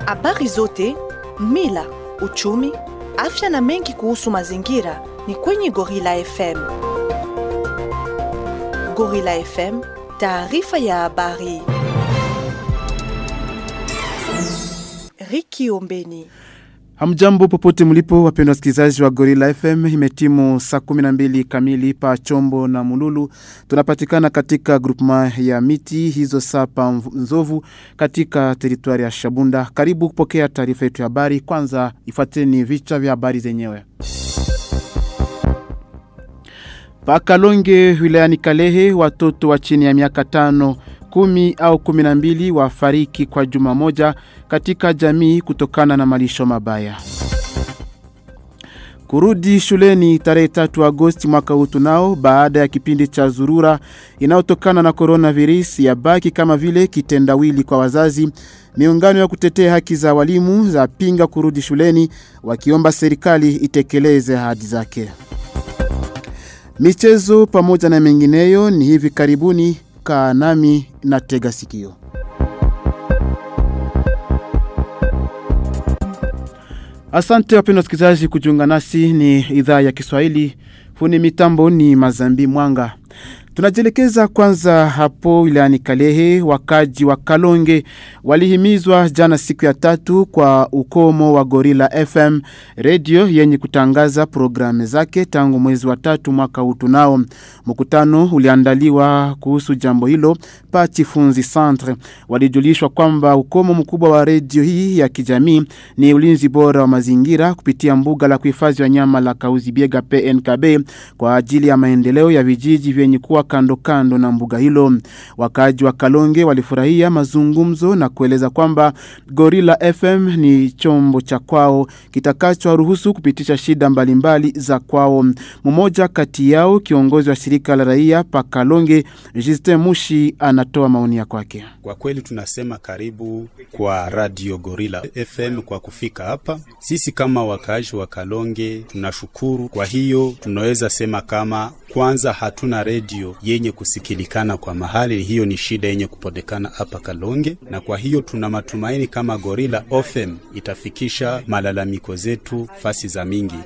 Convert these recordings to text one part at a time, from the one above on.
Habari zote, mila, uchumi, afya na mengi kuhusu mazingira ni kwenye Gorilla FM. Gorilla FM, taarifa ya habari. Riki Ombeni. Hamjambo popote mlipo wapendwa wasikilizaji wa Gorilla FM imetimu saa 12 kamili pa Chombo na Mululu tunapatikana katika grupema ya miti hizo saa pa Nzovu katika teritwari ya Shabunda karibu kupokea taarifa yetu ya habari kwanza ifuateni vichwa vya habari zenyewe Pakalonge wilayani Kalehe watoto wa chini ya miaka tano kumi au kumi na mbili wafariki kwa juma moja katika jamii kutokana na malisho mabaya. Kurudi shuleni tarehe 3 Agosti mwaka huu tunao baada ya kipindi cha zurura inayotokana na coronavirus ya baki kama vile kitendawili kwa wazazi. Miungano ya kutetea haki za walimu za pinga kurudi shuleni wakiomba serikali itekeleze ahadi zake. Michezo pamoja na mengineyo ni hivi karibuni kaa nami na tega sikio. Asante wapendwa wasikilizaji kujiunga nasi ni idhaa ya Kiswahili. Funi mitambo ni Mazambi Mwanga. Tunajielekeza kwanza hapo wilayani Kalehe. Wakaji wa Kalonge walihimizwa jana siku ya tatu kwa ukomo wa Gorilla FM radio yenye kutangaza programu zake tangu mwezi wa tatu mwaka huu tunao. Mkutano uliandaliwa kuhusu jambo hilo pa Chifunzi Centre. Walijulishwa kwamba ukomo mkubwa wa radio hii ya kijamii ni ulinzi bora wa mazingira kupitia mbuga la kuhifadhi wanyama la Kauzibiega PNKB kwa ajili ya maendeleo ya vijiji vyenye kuwa kando kando na mbuga hilo. Wakaji wa Kalonge walifurahia mazungumzo na kueleza kwamba Gorilla FM ni chombo cha kwao kitakachowaruhusu kupitisha shida mbalimbali mbali za kwao. Mmoja kati yao kiongozi wa shirika la raia pa Kalonge, Justin Mushi anatoa maoni ya kwake. Kwa kweli tunasema karibu kwa Radio Gorilla FM kwa kufika hapa. Sisi kama wakaaji wa Kalonge tunashukuru. Kwa hiyo tunaweza sema kama kwanza hatuna redio yenye kusikilikana kwa mahali, hiyo ni shida yenye kupodekana hapa Kalonge, na kwa hiyo tuna matumaini kama Gorilla FM itafikisha malalamiko zetu fasi za mingi.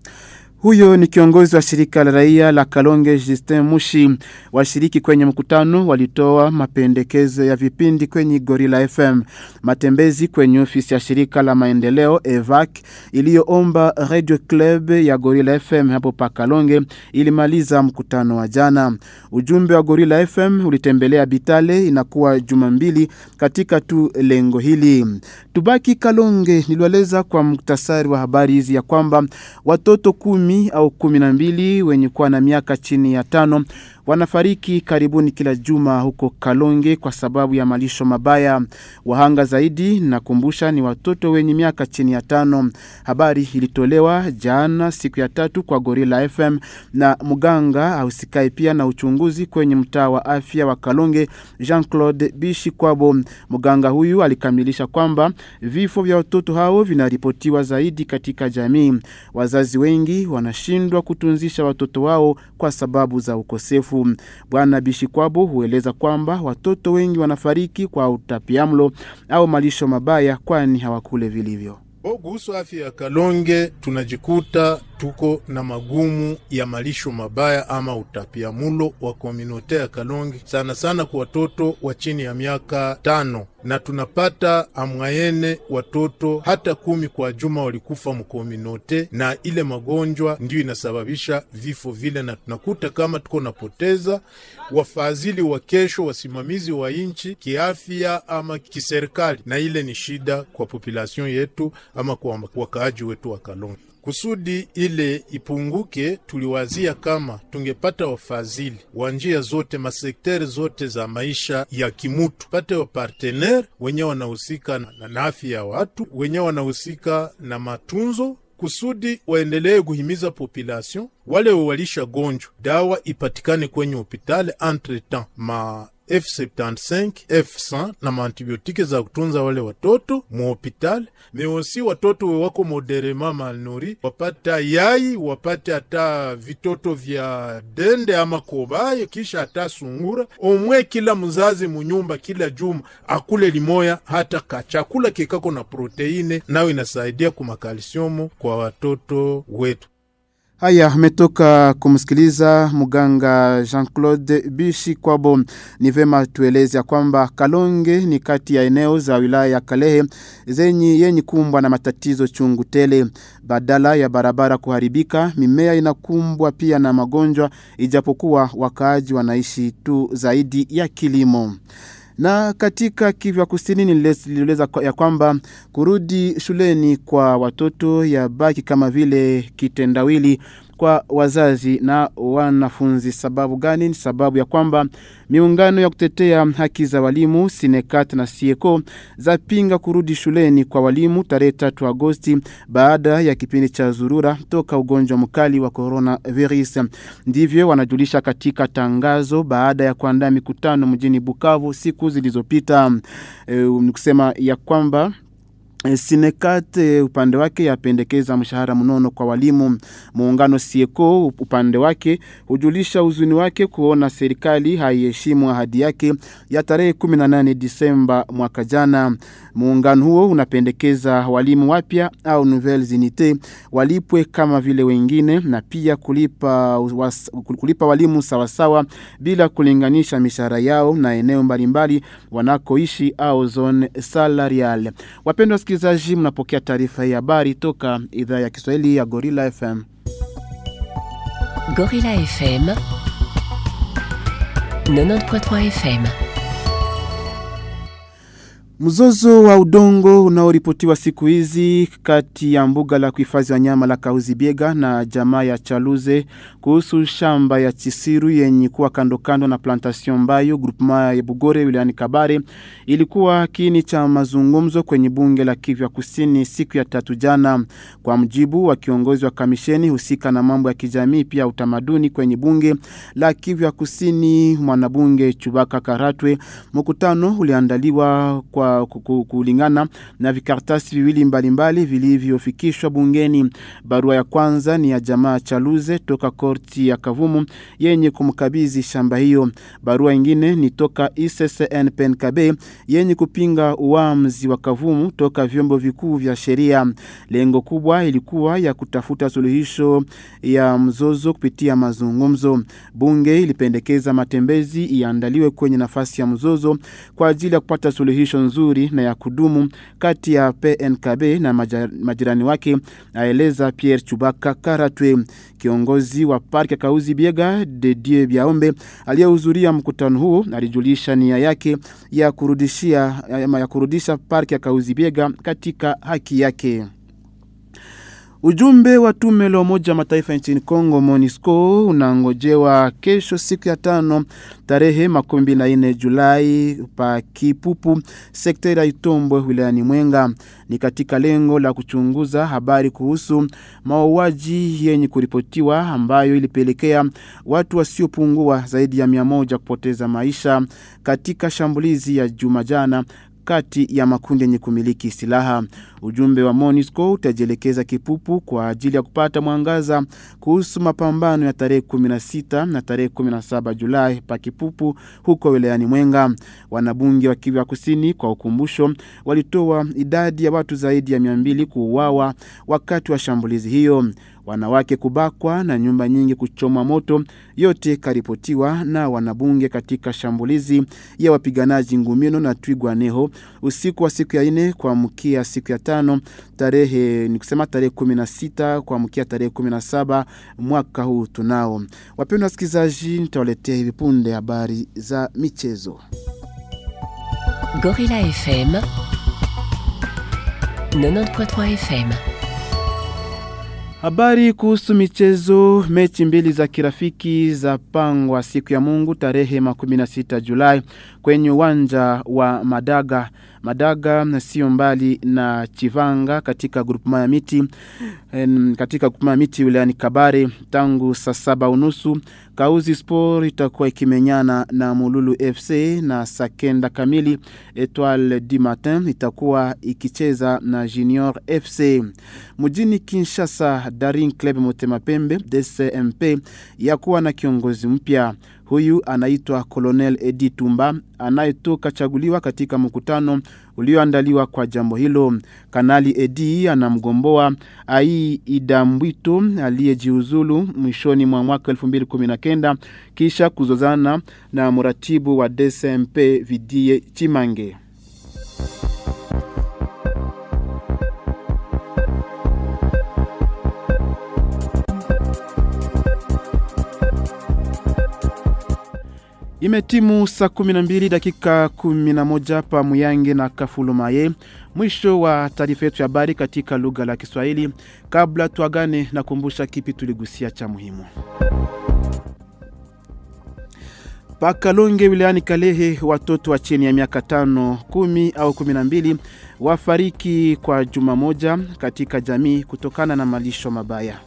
Huyo ni kiongozi wa shirika la raia la Kalonge Justin Mushi. Washiriki kwenye mkutano walitoa mapendekezo ya vipindi kwenye Gorilla FM. Matembezi kwenye ofisi ya shirika la maendeleo EVAC iliyoomba Radio Club ya Gorilla FM hapo pa Kalonge ilimaliza mkutano wa jana. Ujumbe wa Gorilla FM ulitembelea Bitale inakuwa juma mbili katika tu lengo hili. Tubaki Kalonge nilieleza kwa muktasari wa habari hizi ya kwamba watoto kumi kumi au kumi na mbili wenye kuwa na miaka chini ya tano wanafariki karibuni kila juma huko Kalonge kwa sababu ya malisho mabaya. Wahanga zaidi nakumbusha ni watoto wenye miaka chini ya tano. Habari ilitolewa jana siku ya tatu kwa Gorilla FM na mganga ausikai pia na uchunguzi kwenye mtaa wa afya wa Kalonge Jean-Claude Bishi Kwabo. Mganga huyu alikamilisha kwamba vifo vya watoto hao vinaripotiwa zaidi katika jamii. Wazazi wengi wanashindwa kutunzisha watoto wao kwa sababu za ukosefu. Bwana Bishikwabo hueleza kwamba watoto wengi wanafariki kwa utapiamlo au malisho mabaya kwani hawakule vilivyo. Kuhusu afya ya Kalonge tunajikuta tuko na magumu ya malisho mabaya ama utapiamulo wa komunote ya Kalonge, sana sana kwa watoto wa chini ya miaka tano, na tunapata amwayene watoto hata kumi kwa juma walikufa mkomunote, na ile magonjwa ndiyo inasababisha vifo vile, na tunakuta kama tuko napoteza wafadhili wa kesho, wasimamizi wa nchi kiafya ama kiserikali, na ile ni shida kwa population yetu ama kwa wakaaji wetu wa Kalonge. Kusudi ile ipunguke, tuliwazia kama tungepata wafadhili wa njia zote masekteri zote za maisha ya kimutu, pate wapartenere wenye wanahusika na, na afya ya watu wenye wanahusika na matunzo kusudi waendelee kuhimiza population wale walisha gonjwa dawa ipatikane kwenye hopitali entre temps ma F75, F100 na maantibiotike za kutunza wale watoto muhopitali meosi watoto we wako moderema malnuri wapate yai wapate hata vitoto vya dende ama kobaye kisha hata sungura omwe kila mzazi munyumba kila juma akule limoya hata kachakula kikako na proteine nayo inasaidia kumakalsiomu kwa watoto wetu Haya, umetoka kumsikiliza mganga Jean-Claude Bishi Kwabo. Ni vema tueleze ya kwamba Kalonge ni kati ya eneo za wilaya ya Kalehe zenye yenye kumbwa na matatizo chungu tele. Badala ya barabara kuharibika, mimea inakumbwa pia na magonjwa, ijapokuwa wakaaji wanaishi tu zaidi ya kilimo na katika Kivu Kusini nilieleza ya kwamba kurudi shuleni kwa watoto ya baki kama vile kitendawili kwa wazazi na wanafunzi. Sababu gani? Ni sababu ya kwamba miungano ya kutetea haki za walimu Sinekat na Sieko zapinga kurudi shuleni kwa walimu tarehe tatu Agosti baada ya kipindi cha zurura toka ugonjwa mkali wa coronavirus. Ndivyo wanajulisha katika tangazo baada ya kuandaa mikutano mjini Bukavu siku zilizopita. E, ni kusema ya kwamba Sinekat upande wake yapendekeza mshahara mnono kwa walimu. Muungano Sieko upande wake hujulisha huzuni wake kuona serikali haiheshimu ahadi yake ya tarehe 18 Disemba mwaka jana. Muungano huo unapendekeza walimu wapya au nouvelles unités walipwe kama vile wengine na pia kulipa, was, kulipa walimu sawasawa bila kulinganisha mishahara yao na eneo mbalimbali wanakoishi au zone salarial. Wapendwa wasikilizaji, mnapokea taarifa hii habari toka idhaa ya Kiswahili ya Gorilla FM. Gorilla FM 90.3 FM. Mzozo wa udongo unaoripotiwa siku hizi kati ya mbuga la kuhifadhi wanyama la Kauzi Biega na jamaa ya Chaluze kuhusu shamba ya Chisiru yenye kuwa kando kando na plantation Mbayo groupement ya Bugore wilayani Kabare ilikuwa kiini cha mazungumzo kwenye bunge la Kivu Kusini siku ya tatu jana. Kwa mjibu wa kiongozi wa kamisheni husika na mambo ya kijamii pia utamaduni kwenye bunge la Kivu Kusini, mwanabunge Chubaka Karatwe, mkutano uliandaliwa kwa kulingana na vikartasi viwili mbalimbali vilivyofikishwa bungeni. Barua ya kwanza ni ya jamaa Chaluze toka korti ya Kavumu yenye kumkabidhi shamba hiyo. Barua ingine ni toka ICCNPNKB yenye kupinga uamuzi wa Kavumu toka vyombo vikuu vya sheria. Lengo kubwa ilikuwa ya kutafuta suluhisho ya mzozo kupitia mazungumzo. Bunge ilipendekeza matembezi iandaliwe kwenye nafasi ya mzozo kwa ajili ya kupata suluhisho nzuri na ya kudumu kati ya PNKB na majirani wake, aeleza Pierre Chubaka Karatwe. Kiongozi wa parki ya Kauzi Biega de Dieu Biaombe aliyehudhuria mkutano huo alijulisha nia yake ya kurudishia ya kurudisha parki ya Kauzi Biega katika haki yake. Ujumbe wa tume la Umoja Mataifa nchini Kongo MONUSCO unangojewa kesho siku ya tano tarehe makumi mbili na nne Julai pa Kipupu sekta ya Itombwe wilayani Mwenga. Ni katika lengo la kuchunguza habari kuhusu mauaji yenye kuripotiwa ambayo ilipelekea watu wasiopungua zaidi ya mia moja kupoteza maisha katika shambulizi ya juma jana kati ya makundi yenye kumiliki silaha. Ujumbe wa MONUSCO utajielekeza Kipupu kwa ajili ya kupata mwangaza kuhusu mapambano ya tarehe 16 na tarehe 17 Julai pa Kipupu huko wilayani Mwenga. Wanabunge wa Kivu Kusini kwa ukumbusho walitoa idadi ya watu zaidi ya 200 kuuawa wakati wa shambulizi hiyo wanawake kubakwa na nyumba nyingi kuchomwa moto, yote karipotiwa na wanabunge katika shambulizi ya wapiganaji Ngumino na Twigwaneho usiku wa siku ya ine kuamkia siku ya tano tarehe ni kusema tarehe 16 kuamkia tarehe 17 mwaka huu tunao. Wapendwa wasikilizaji, nitawaletea hivi punde habari za michezo. Gorilla FM 90.3 FM. Habari kuhusu michezo. Mechi mbili za kirafiki za pangwa siku ya Mungu tarehe 16 Julai kwenye uwanja wa Madaga. Madaga sio mbali na Chivanga katika grupema ya miti en, katika grupema ya miti wilayani Kabare tangu saa saba unusu. Kauzi Sport itakuwa ikimenyana na Mululu FC na saa kenda kamili. Etoile du Matin itakuwa ikicheza na Junior FC. Mjini Kinshasa, Daring Club Motema Pembe DCMP yakuwa na kiongozi mpya. Huyu anaitwa Colonel Edi Tumba anayetoka chaguliwa katika mkutano ulioandaliwa kwa jambo hilo. Kanali Edi anamgomboa Ai Idambwito aliyejiuzulu mwishoni mwa mwaka 2019 kisha kuzozana na mratibu wa DCMP Vidie Chimange. Imetimu saa 12 dakika 11 pa Muyange na Kafulumaye. Mwisho wa taarifa yetu ya habari katika lugha la Kiswahili. Kabla tuagane, na kumbusha kipi tuligusia cha muhimu. Pakalonge wilayani Kalehe, watoto wa chini ya miaka tano, kumi au kumi na mbili wafariki kwa juma moja katika jamii kutokana na malisho mabaya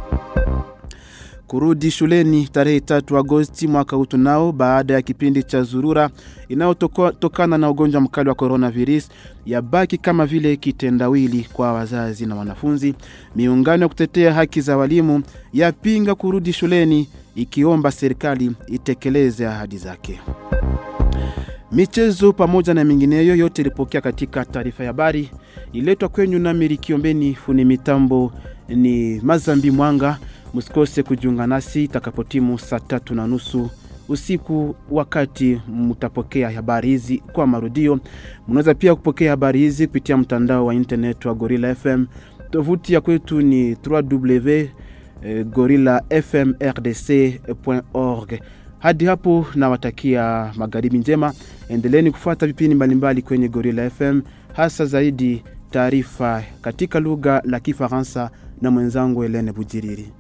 kurudi shuleni tarehe tatu Agosti mwaka huu tunao baada ya kipindi cha zurura inayotokana na ugonjwa mkali wa coronavirus yabaki kama vile kitendawili kwa wazazi na wanafunzi. Miungano ya kutetea haki za walimu yapinga kurudi shuleni ikiomba serikali itekeleze ahadi zake. Michezo pamoja na mingineyo yote ilipokea katika taarifa ya habari iletwa kwenyu na Mirikiombeni. Funi mitambo ni Mazambi Mwanga. Msikose kujiunga nasi itakapotimu saa tatu na nusu usiku, wakati mtapokea habari hizi kwa marudio. Mnaweza pia kupokea habari hizi kupitia mtandao wa internet wa Gorilla FM. Tovuti ya kwetu ni www.gorillafmrdc.org. Hadi hapo nawatakia magharibi njema. Endeleeni kufuata vipindi mbalimbali kwenye Gorilla FM, hasa zaidi taarifa katika lugha la Kifaransa na mwenzangu Helene Bujiriri.